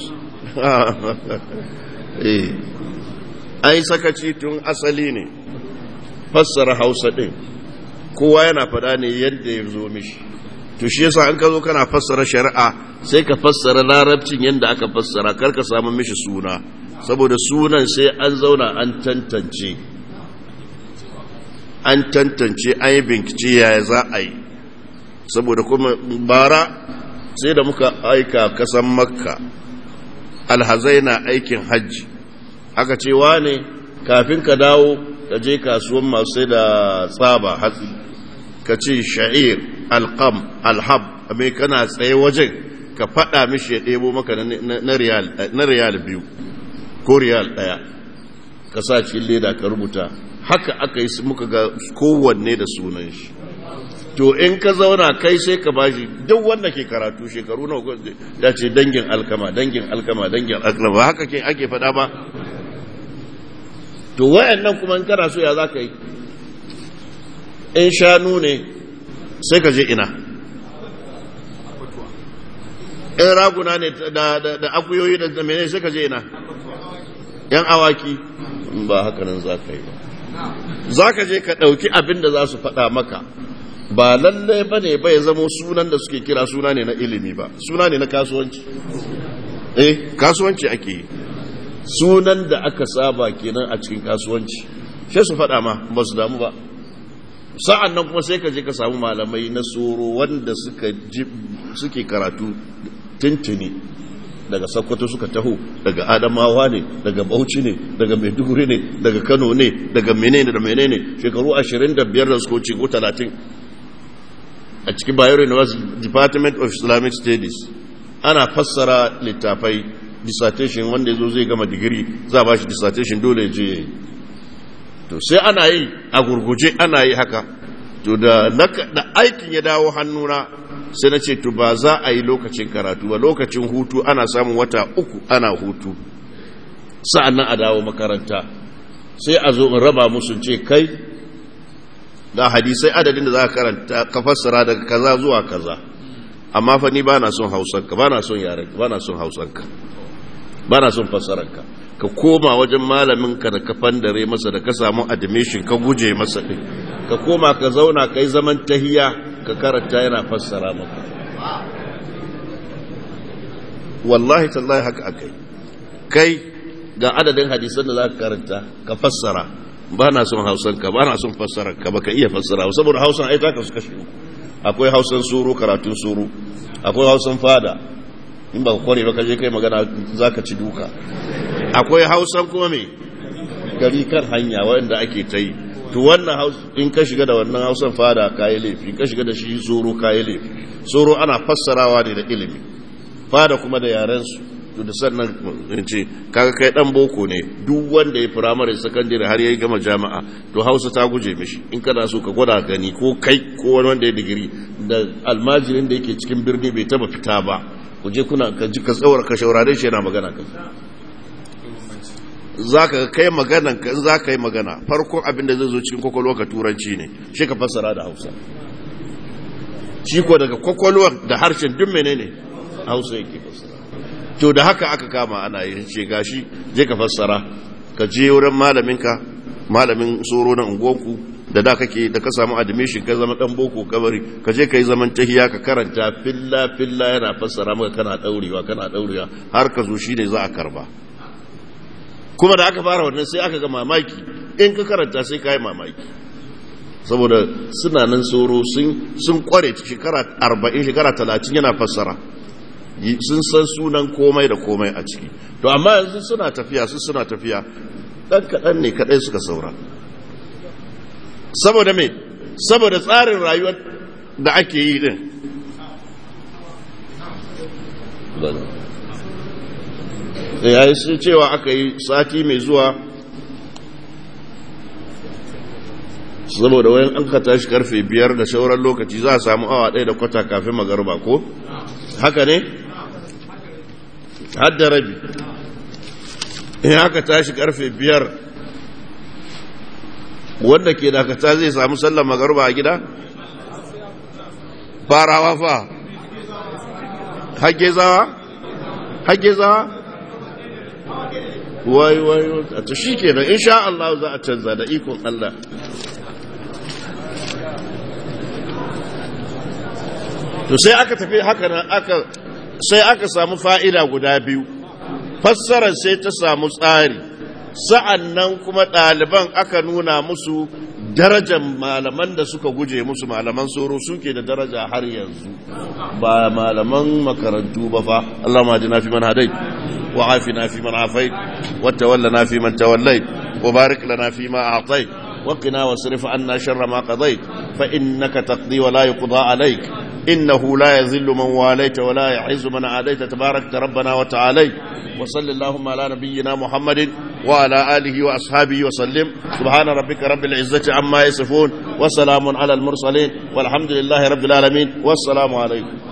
eh ai sakaci tun asali ne fassara hausa din kowa yana fada ne yadda ya zo mishi to shi yasa an ka zo kana fassara shari'a sai ka fassara larabcin yadda aka fassara kar ka samu mishi suna saboda sunan sai an zauna an tantance an tantance an yi bincike yaya za a yi saboda kuma bara sai da muka aika kasan makka alhazai na aikin hajji aka ce wane kafin ka dawo ka je kasuwan masu sai da tsaba hatsi ka ce sha'ir alqam alhab mai kana tsaye wajen ka faɗa mishi ya ɗebo maka na riyal biyu ko riyal ɗaya ka sa cikin leda ka rubuta haka aka yi muka ga kowanne da sunan shi to in ka zauna kai sai ka bashi duk wanda ke karatu shekaru na ya ce dangin alkama dangin alkama dangin alkama ba haka ke ake faɗa ba to wayannan kuma in kana so ya za ka yi in shanu ne sai ka je ina in raguna ne da akuyoyi da mene sai ka je ina yan awaki ba haka nan za ka yi ba za ka je ka ɗauki abin da za su faɗa maka ba lallai ba ne bai zamo sunan da suke kira suna ne na ilimi ba suna ne na kasuwanci eh kasuwanci ake yi sunan da aka saba kenan a cikin kasuwanci sai su faɗa ma ba su damu ba sa'an nan kuma sai ka je ka samu malamai na tsoro wanda suke karatu tintini daga sakkwato suka taho daga adamawa ne daga bauchi ne daga maiduguri ne daga kano ne daga menene da menene shekaru 25 da suka wuce ko 30 a cikin bayero university department of islamic studies ana fassara littafai dissertation wanda ya zo zai gama digiri za a ba shi dissertation dole je ya yi to sai ana yi a gurguje ana yi haka to da aikin ya dawo hannuna sai na ce to ba za a yi lokacin karatu ba lokacin hutu ana samun wata uku ana hutu sa'an nan a dawo makaranta sai a zo in raba musu ce kai ga hadisai adadin da za ka karanta ka fassara daga kaza zuwa kaza amma fa ni ba na son hausanka ba na son yarenka ba na son hausanka ba na son fassararka ka koma wajen malaminka da ka fandare masa da ka samu admission ka guje masa ɗin ka koma ka zauna ka yi zaman tahiya ka karanta yana fassara maka wallahi tallahi haka akai kai ga adadin hadisan da za ka karanta ka fassara ba na son hausanka ba na son fassararka ba ka iya fassara saboda hausan ai ta kasu kashi akwai hausan suru karatun suru akwai hausan fada in ba ka kware ba ka je kai magana za ka ci duka akwai hausan kuma mai gari kan hanya wanda ake ta yi to wannan in ka shiga da wannan hausan fada kayi laifi ka shiga da shi tsoro kayi laifi tsoro ana fassarawa ne da ilimi fada kuma da yarensu to da sannan in ce kaga kai dan boko ne duk wanda ya firamare sakandare har ya gama jami'a to hausa ta guje mishi in kana so ka gwada gani ko kai ko wani wanda ya digiri da almajirin da yake cikin birni bai taba fita ba ku je kuna ka ji ka tsawar ka shaurare shi yana magana kan za ka kai maganan ka in za ka yi magana farkon abin da zai zo cikin kwakwalwa ka turanci ne shi ka fassara da hausa shi ko daga kwakwalwar da harshen duk menene hausa yake fassara to da haka aka kama ana yi ce gashi je ka fassara ka je wurin malaminka malamin tsoro na unguwanku da da kake da ka samu admission ka zama dan boko kabari ka je ka yi zaman tahiya ka karanta filla filla yana fassara maka kana daurewa kana daurewa har ka zo shine za a karba kuma da aka fara wannan sai aka ga mamaki in ka karanta sai ka yi mamaki saboda suna nan tsoro sun kware shekara arba'in shekara talatin yana fassara sun san sunan komai da komai a ciki to amma yanzu suna tafiya su suna tafiya ɗan kaɗan ne kaɗai suka saura saboda me saboda tsarin rayuwar da ake yi din ya yi cewa aka yi sati mai zuwa saboda wayan an ka tashi karfe biyar da shauran lokaci za a samu awa ɗaya da kwata kafin magarba ko haka ne hadda rabi in aka tashi karfe biyar wanda ke dakata zai samu sallar magarba a gida farawa fa hage zawa hage zawa wai wai a ta shi kenan insha Allah za a canza da ikon Allah to sai aka tafi haka nan aka sai aka samu fa'ida guda biyu fassarar sai ta samu tsari sa'an nan kuma ɗaliban aka nuna musu darajar malaman da suka guje musu malaman tsoro suke da daraja har yanzu ba malaman makarantu ba fa Allah ma ji na fi man hadai wa afi na fi man afai wata walla na fi man tawallai wa barik lana fi ma a'tai wa qina wasrif anna sharra ma qadait fa innaka taqdi wa la yuqda alayk إنه لا يذل من واليت ولا يعز من عاديت تبارك ربنا وتعالى وصل اللهم على نبينا محمد وعلى آله وأصحابه وسلم سبحان ربك رب العزة عما يصفون وسلام على المرسلين والحمد لله رب العالمين والسلام عليكم